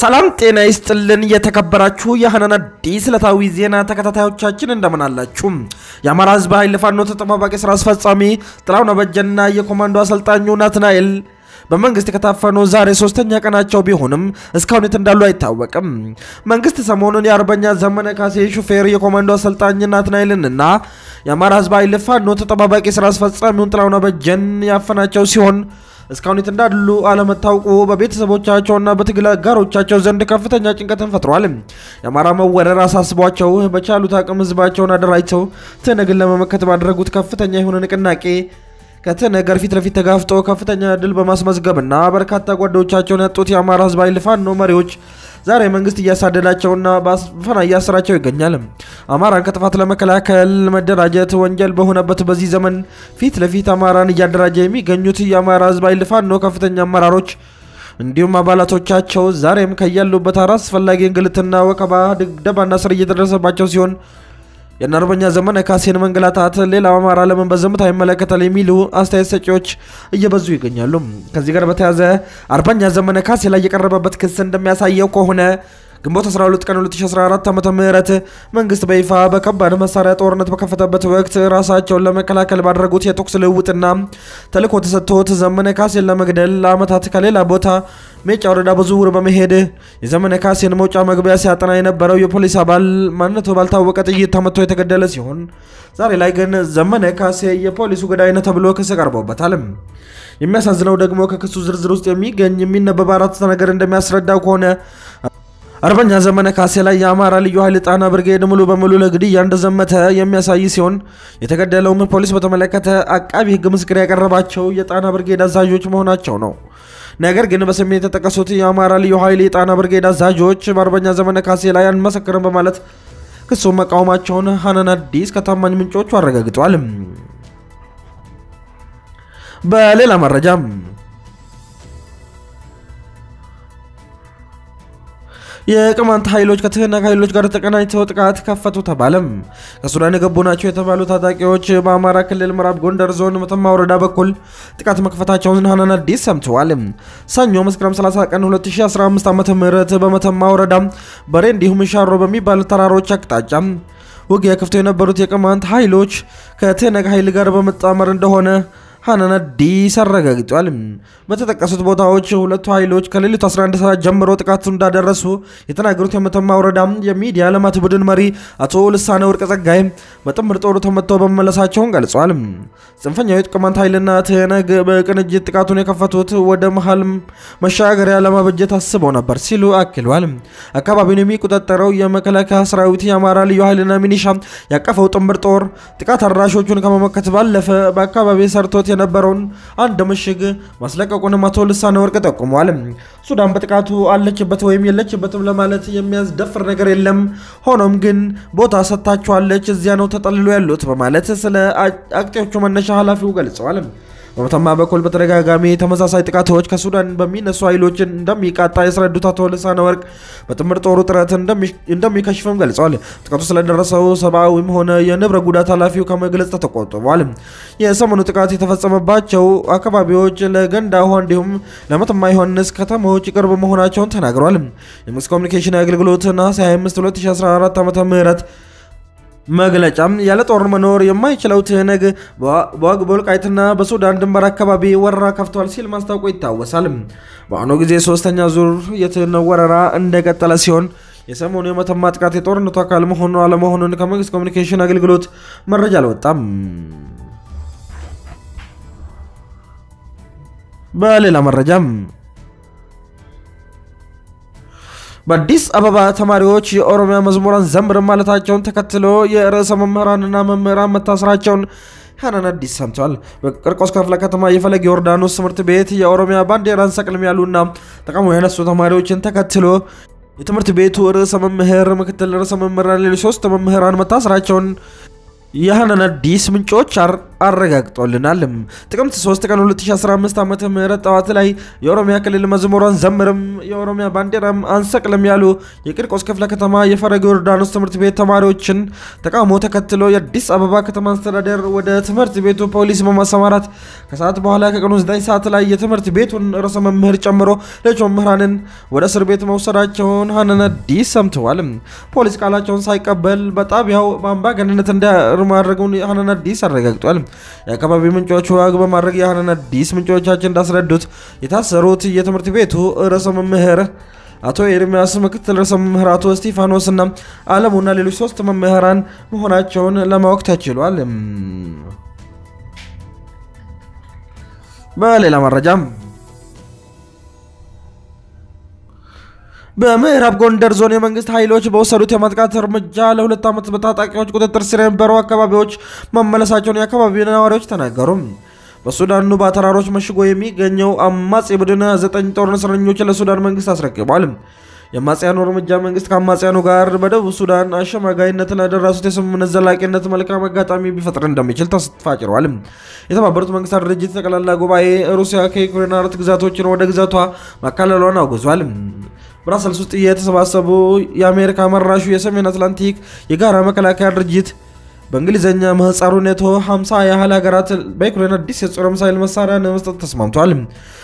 ሰላም ጤና ይስጥልን። የተከበራችሁ የሀናን አዲስ ዕለታዊ ዜና ተከታታዮቻችን እንደምን አላችሁ? የአማራ ሕዝብ ኃይል ፋኖ ተጠባባቂ ስራ አስፈጻሚ ጥላሁን አበጀና የኮማንዶ አሰልጣኙ ናትናኤል በመንግስት ከታፈኑ ዛሬ ሶስተኛ ቀናቸው ቢሆንም እስካሁን የት እንዳሉ አይታወቅም። መንግስት ሰሞኑን የአርበኛ ዘመነ ካሴ ሹፌር የኮማንዶ አሰልጣኝ ናትናኤልንና የአማራ ሕዝብ ኃይል ፋኖ ተጠባባቂ ስራ አስፈጻሚውን ጥላሁን አበጀን ያፈናቸው ሲሆን እስካሁን የት እንዳሉ አለመታወቁ በቤተሰቦቻቸውና በትግል አጋሮቻቸው ዘንድ ከፍተኛ ጭንቀትን ፈጥሯል። የአማራ መወረር አሳስቧቸው በቻሉት አቅም ህዝባቸውን አደራጅተው ትነግን ለመመከት ባደረጉት ከፍተኛ የሆነ ንቅናቄ ከትነገር ፊት ለፊት ተጋፍጦ ከፍተኛ ድል በማስመዝገብና በርካታ ጓዶቻቸውን ያጡት የአማራ ህዝብ ኃይል ፋኖ መሪዎች ዛሬ መንግስት እያሳደዳቸውና በአፈና እያሰራቸው ይገኛል። አማራን ከጥፋት ለመከላከል መደራጀት ወንጀል በሆነበት በዚህ ዘመን ፊት ለፊት አማራን እያደራጀ የሚገኙት የአማራ ህዝብ ኃይል ፋኖ ከፍተኛ አመራሮች እንዲሁም አባላቶቻቸው ዛሬም ከያሉበት አላስፈላጊ እንግልትና ወከባ፣ ድብደባና ስር እየተደረሰባቸው ሲሆን የእነ አርበኛ ዘመነ ካሴን መንገላታት ሌላው አማራ ለምን በዝምታ ይመለከታል የሚሉ አስተያየት ሰጪዎች እየበዙ ይገኛሉ። ከዚህ ጋር በተያያዘ አርበኛ ዘመነ ካሴ ላይ የቀረበበት ክስ እንደሚያሳየው ከሆነ ግንቦት 12 ቀን 2014 ዓ ም መንግስት በይፋ በከባድ መሳሪያ ጦርነት በከፈተበት ወቅት ራሳቸውን ለመከላከል ባደረጉት የተኩስ ልውውጥና ተልዕኮ ተሰጥቶት ዘመነ ካሴን ለመግደል ለዓመታት ከሌላ ቦታ ሜጫ ወረዳ በዝውውር በመሄድ የዘመነ ካሴን መውጫ መግቢያ ሲያጠና የነበረው የፖሊስ አባል ማንነቱ ባልታወቀ ጥይት ተመቶ የተገደለ ሲሆን ዛሬ ላይ ግን ዘመነ ካሴ የፖሊሱ ገዳይ ነው ተብሎ ክስ ቀርቦበታል። የሚያሳዝነው ደግሞ ከክሱ ዝርዝር ውስጥ የሚገኝ የሚነበብ አራት ነገር እንደሚያስረዳው ከሆነ አርበኛ ዘመነ ካሴ ላይ የአማራ ልዩ ኃይል ጣና ብርጌድ ሙሉ በሙሉ ለግድያ እንደዘመተ የሚያሳይ ሲሆን የተገደለውም ፖሊስ በተመለከተ አቃቢ ሕግ ምስክር ያቀረባቸው የጣና ብርጌድ አዛዦች መሆናቸው ነው። ነገር ግን በስሜት የተጠቀሱት የአማራ ልዩ ኃይል የጣና ብርጌድ አዛዦች በአርበኛ ዘመነ ካሴ ላይ አንመሰክርም በማለት ክሱን መቃወማቸውን ሀናን አዲስ ከታማኝ ምንጮቹ አረጋግጧል። በሌላ መረጃም የቅማንት ኃይሎች ከትህነግ ኃይሎች ጋር ተቀናጅተው ጥቃት ከፈቱ ተባለም። ከሱዳን የገቡ ናቸው የተባሉ ታጣቂዎች በአማራ ክልል ምዕራብ ጎንደር ዞን መተማ ወረዳ በኩል ጥቃት መክፈታቸውን ሀናን አዲስ ሰምተዋል። ሰኞ መስከረም 30 ቀን 2015 ዓ ም በመተማ ወረዳ በሬ እንዲሁም ሻሮ በሚባሉ ተራሮች አቅጣጫ ውጊያ ከፍተው የነበሩት የቅማንት ኃይሎች ከትህነግ ኃይል ጋር በመጣመር እንደሆነ ሀናን አዲስ አረጋግጧል። በተጠቀሱት ቦታዎች ሁለቱ ኃይሎች ከሌሊቱ 11 ሰዓት ጀምሮ ጥቃቱ እንዳደረሱ የተናገሩት የመተማ ወረዳ የሚዲያ ልማት ቡድን መሪ አቶ ልሳነ ወርቅ ጸጋይ በጥምር ጦሩ ተመተው በመመለሳቸውን ገልጿል። ጽንፈኛው የቅማንት ኃይልና ትህነግ በቅንጅት ጥቃቱን የከፈቱት ወደ መሀል መሻገሪያ ለማበጀት አስበው ነበር ሲሉ አክሏል። አካባቢውን የሚቆጣጠረው የመከላከያ ሰራዊት የአማራ ልዩ ኃይልና ሚኒሻ ያቀፈው ጥምር ጦር ጥቃት አድራሾቹን ከመመከት ባለፈ በአካባቢ ሰርቶት የነበረውን አንድ ምሽግ ማስለቀቁንም አቶ ልሳነ ወርቅ ጠቁመዋል። ሱዳን በጥቃቱ አለችበት ወይም የለችበትም ለማለት የሚያስደፍር ነገር የለም። ሆኖም ግን ቦታ ሰጥታችኋለች፣ እዚያ ነው ተጠልሎ ያሉት በማለት ስለ አጥቂዎቹ መነሻ ኃላፊው ገልጸዋል። በመተማ በኩል በተደጋጋሚ ተመሳሳይ ጥቃቶች ከሱዳን በሚነሱ ኃይሎች እንደሚቃጣ ያስረዱት አቶ ልሳነ ወርቅ በጥምር ጦሩ ጥረት እንደሚከሽፍም ገልጸዋል። ጥቃቱ ስለደረሰው ሰብአዊም ሆነ የንብረት ጉዳት ኃላፊው ከመግለጽ ተቆጥበዋል። የሰሞኑ ጥቃት የተፈጸመባቸው አካባቢዎች ለገንዳ ውሃ እንዲሁም ለመተማ ዮሐንስ ከተሞች ቅርብ መሆናቸውን ተናግረዋል። የመንግስት ኮሚኒኬሽን አገልግሎት ነሐሴ 25 2014 ዓ ም መግለጫም ያለ ጦር መኖር የማይችለው ትህነግ በዋግ በወልቃይትና በሱዳን ድንበር አካባቢ ወረራ ከፍቷል ሲል ማስታወቁ ይታወሳል። በአሁኑ ጊዜ ሶስተኛ ዙር የትህነግ ወረራ እንደቀጠለ ሲሆን የሰሞኑ የመተማ ጥቃት የጦርነቱ አካል መሆኑ አለመሆኑን ከመንግስት ኮሚኒኬሽን አገልግሎት መረጃ አልወጣም። በሌላ መረጃም በአዲስ አበባ ተማሪዎች የኦሮሚያ መዝሙራን ዘምር ማለታቸውን ተከትሎ የርዕሰ መምህራንና መምህራን መታሰራቸውን ሀናን አዲስ ሰምተዋል። በቂርቆስ ክፍለ ከተማ የፈለገ ዮርዳኖስ ትምህርት ቤት የኦሮሚያ ባንዲራን ሰቅልም ያሉና ተቃውሞ ያነሱ ተማሪዎችን ተከትሎ የትምህርት ቤቱ ርዕሰ መምህር፣ ምክትል ርዕሰ መምህራን፣ ሌሎች ሶስት መምህራን መታሰራቸውን የሀናን አዲስ ምንጮች አረጋግጦልናል። ጥቅምት 3 ቀን 2015 ዓ ም ጠዋት ላይ የኦሮሚያ ክልል መዝሙሯን ዘምርም የኦሮሚያ ባንዲራም አንሰቅልም ያሉ የቂርቆስ ክፍለ ከተማ የፈለገ ዮርዳኖስ ትምህርት ቤት ተማሪዎችን ተቃውሞ ተከትሎ የአዲስ አበባ ከተማ አስተዳደር ወደ ትምህርት ቤቱ ፖሊስ በማሰማራት ከሰዓት በኋላ ከቀኑ 9 ሰዓት ላይ የትምህርት ቤቱን ርዕሰ መምህር ጨምሮ ሌሎች መምህራንን ወደ እስር ቤት መውሰዳቸውን ሀነን አዲስ ሰምተዋል። ፖሊስ ቃላቸውን ሳይቀበል በጣቢያው በአምባገነንነት እንዳማድረጉን ሀነን አዲስ አረጋግጧል። የአካባቢ ምንጮች ዋግ በማድረግ የሀነን አዲስ ምንጮቻችን እንዳስረዱት የታሰሩት የትምህርት ቤቱ ርዕሰ መምህር አቶ ኤርሚያስ ምክትል ርዕሰ መምህር አቶ እስጢፋኖስ እና አለሙና ሌሎች ሶስት መምህራን መሆናቸውን ለማወቅ ተችሏል። በሌላ መረጃም በምዕራብ ጎንደር ዞን የመንግስት ኃይሎች በወሰዱት የማጥቃት እርምጃ ለሁለት ዓመት በታጣቂዎች ቁጥጥር ስር የነበሩ አካባቢዎች መመለሳቸውን የአካባቢው ነዋሪዎች ተናገሩ። በሱዳን ኑባ ተራሮች መሽጎ የሚገኘው አማጺ ቡድን ዘጠኝ ጦር እስረኞችን ለሱዳን መንግስት አስረክቧል። የአማጽያኑ እርምጃ መንግስት ከአማጽያኑ ጋር በደቡብ ሱዳን አሸማጋይነት ላደረሱት የስምምነት ዘላቂነት መልካም አጋጣሚ ቢፈጥር እንደሚችል ተስፋ ጭሯል። የተባበሩት መንግስታት ድርጅት ጠቅላላ ጉባኤ ሩሲያ ከዩክሬን አራት ግዛቶችን ወደ ግዛቷ ማካለሏን አውግዟል። ብራሰልስ ውስጥ የተሰባሰቡ የአሜሪካ መራሹ የሰሜን አትላንቲክ የጋራ መከላከያ ድርጅት በእንግሊዝኛ ምህጻሩ ኔቶ 50 ያህል ሀገራት በዩክሬን አዲስ የጦር ሚሳይል መሳሪያ ለመስጠት ተስማምቷል።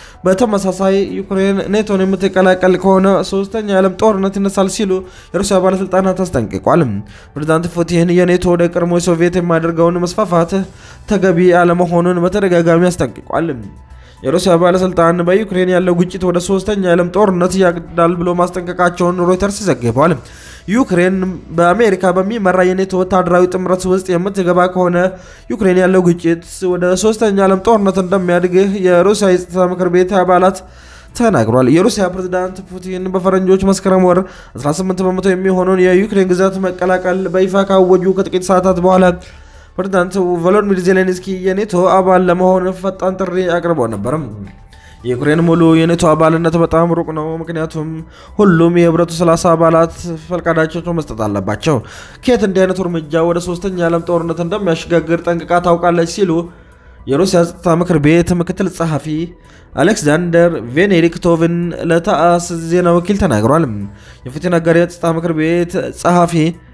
በተመሳሳይ ዩክሬን ኔቶን የምትቀላቀል ከሆነ ሶስተኛ የዓለም ጦርነት ይነሳል ሲሉ የሩሲያ ባለስልጣናት አስጠንቅቋል። ፕሬዚዳንት ፑቲን የኔቶ ወደ ቀድሞ ሶቪየት የሚያደርገውን መስፋፋት ተገቢ አለመሆኑን በተደጋጋሚ አስጠንቅቋል። የሩሲያ ባለስልጣን በዩክሬን ያለው ግጭት ወደ ሶስተኛ የዓለም ጦርነት ያቅዳል ብሎ ማስጠንቀቃቸውን ሮይተርስ ዘግቧል። ዩክሬን በአሜሪካ በሚመራ የኔቶ ወታደራዊ ጥምረት ውስጥ የምትገባ ከሆነ ዩክሬን ያለው ግጭት ወደ ሶስተኛ ዓለም ጦርነት እንደሚያድግ የሩሲያ የጸጥታ ምክር ቤት አባላት ተናግሯል። የሩሲያ ፕሬዝዳንት ፑቲን በፈረንጆች መስከረም ወር 18 በመቶ የሚሆነውን የዩክሬን ግዛት መቀላቀል በይፋ ካወጁ ከጥቂት ሰዓታት በኋላ ፕሬዝዳንት ቮሎዲሚር ዜሌንስኪ የኔቶ አባል ለመሆን ፈጣን ጥሪ አቅርበው ነበርም። የዩክሬን ሙሉ የኔቶ አባልነት በጣም ሩቅ ነው፣ ምክንያቱም ሁሉም የህብረቱ 30 አባላት ፈቃዳቸው መስጠት አለባቸው። ኬት እንዲህ አይነቱ እርምጃ ወደ ሶስተኛ የዓለም ጦርነት እንደሚያሸጋግር ጠንቅቃ ታውቃለች ሲሉ የሩሲያ ጸጥታ ምክር ቤት ምክትል ጸሐፊ አሌክዛንደር ቬኔዲክቶቭን ለታስ ዜና ወኪል ተናግሯል። የፑቲን አጋር የጸጥታ ምክር ቤት ጸሐፊ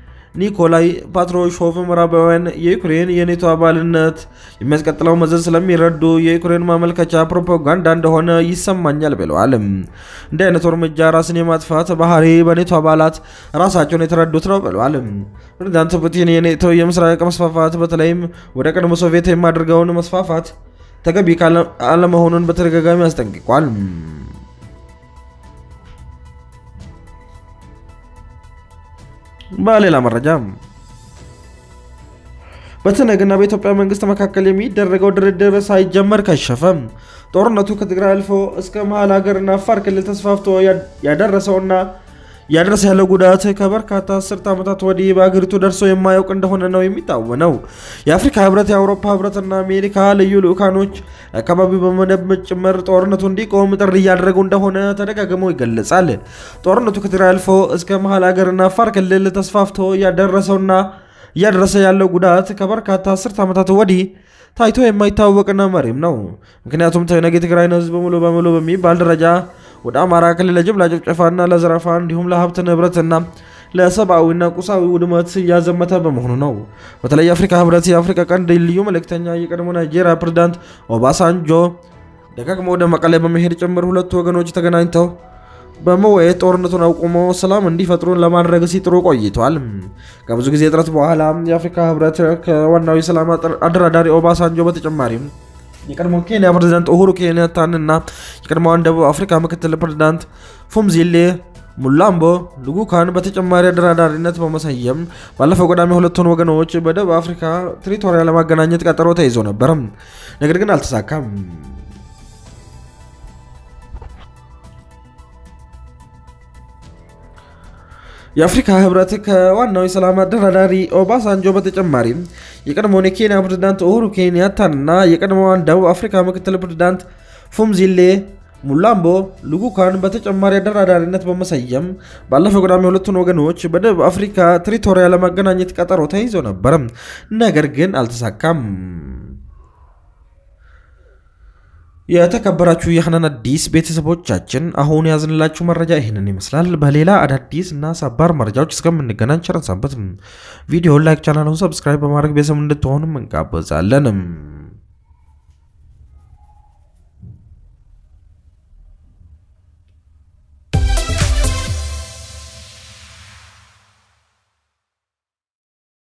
ኒኮላይ ፓትሮሾቭ ምዕራባውያን የዩክሬን የኔቶ አባልነት የሚያስቀጥለው መዘዝ ስለሚረዱ የዩክሬን ማመልከቻ ፕሮፓጋንዳ እንደሆነ ይሰማኛል ብለዋል። እንዲህ አይነቱ እርምጃ ራስን የማጥፋት ባህሪ በኔቶ አባላት ራሳቸውን የተረዱት ነው ብለዋል። ፕሬዚዳንት ፑቲን የኔቶ የምስራቅ መስፋፋት በተለይም ወደ ቀድሞ ሶቪየት የማድርገውን መስፋፋት ተገቢ አለመሆኑን በተደጋጋሚ አስጠንቅቋል። በሌላ መረጃ በትነግና በኢትዮጵያ መንግስት መካከል የሚደረገው ድርድር ሳይጀመር ከሸፈ። ጦርነቱ ከትግራይ አልፎ እስከ መሀል ሀገርና አፋር ክልል ተስፋፍቶ ያደረሰውና ያደረሰ ያለው ጉዳት ከበርካታ አስርት ዓመታት ወዲህ በአገሪቱ ደርሶ የማያውቅ እንደሆነ ነው የሚታወነው። የአፍሪካ ህብረት፣ የአውሮፓ ህብረትና አሜሪካ ልዩ ልዑካኖች አካባቢው በመደብ ጭምር ጦርነቱ እንዲቆም ጥሪ እያደረጉ እንደሆነ ተደጋግሞ ይገለጻል። ጦርነቱ ከትግራይ አልፎ እስከ መሀል ሀገርና አፋር ክልል ተስፋፍቶ ያደረሰውና እያደረሰ ያለው ጉዳት ከበርካታ አስርት ዓመታት ወዲህ ታይቶ የማይታወቅና መሪም ነው። ምክንያቱም ትህነግ የትግራይን ህዝብ ሙሉ በሙሉ በሚባል ደረጃ ወደ አማራ ክልል ለጅምላ ጭፍጨፋና ለዘረፋ እንዲሁም ለሀብት ንብረትና ለሰብአዊና ቁሳዊ ውድመት እያዘመተ በመሆኑ ነው። በተለይ የአፍሪካ ህብረት የአፍሪካ ቀንድ ልዩ መልእክተኛ የቀድሞ ናይጄሪያ ፕሬዝዳንት ኦባሳንጆ ደጋግሞ ወደ መቀሌ በመሄድ ጭምር ሁለቱ ወገኖች ተገናኝተው በመወያየት ጦርነቱን አቁሞ ሰላም እንዲፈጥሩ ለማድረግ ሲጥሩ ቆይቷል። ከብዙ ጊዜ ጥረት በኋላ የአፍሪካ ህብረት ከዋናው የሰላም አደራዳሪ ኦባሳንጆ በተጨማሪም የቀድሞ ኬንያ ፕሬዝዳንት ኡሁሩ ኬንያታንና የቀድሞዋን ደቡብ አፍሪካ ምክትል ፕሬዝዳንት ፉምዚሌ ሙላምቦ ልጉካን በተጨማሪ አደራዳሪነት በመሰየም ባለፈው ቅዳሜ ሁለቱን ወገኖች በደቡብ አፍሪካ ትሪቶሪያ ለማገናኘት ቀጠሮ ተይዞ ነበር። ነገር ግን አልተሳካም። የአፍሪካ ህብረት ከዋናው የሰላም አደራዳሪ ኦባሳንጆ በተጨማሪ የቀድሞውን የኬንያ ፕሬዝዳንት ኡሁሩ ኬንያታንና የቀድሞዋን ደቡብ አፍሪካ ምክትል ፕሬዝዳንት ፉምዚሌ ሙላምቦ ልጉካን በተጨማሪ አደራዳሪነት በመሰየም ባለፈው ቅዳሜ ሁለቱን ወገኖች በደቡብ አፍሪካ ትሪቶሪያ ለማገናኘት ቀጠሮ ተይዞ ነበር። ነገር ግን አልተሳካም። የተከበራችሁ የሐናን አዲስ ቤተሰቦቻችን አሁን ያዝንላችሁ መረጃ ይህንን ይመስላል። በሌላ አዳዲስ እና ሰባር መረጃዎች እስከምንገናኝ ቸር ሰንብቱ። ቪዲዮን ላይክ፣ ቻናሉን ሰብስክራይብ በማድረግ ቤተሰብ እንድትሆኑም እንጋበዛለን።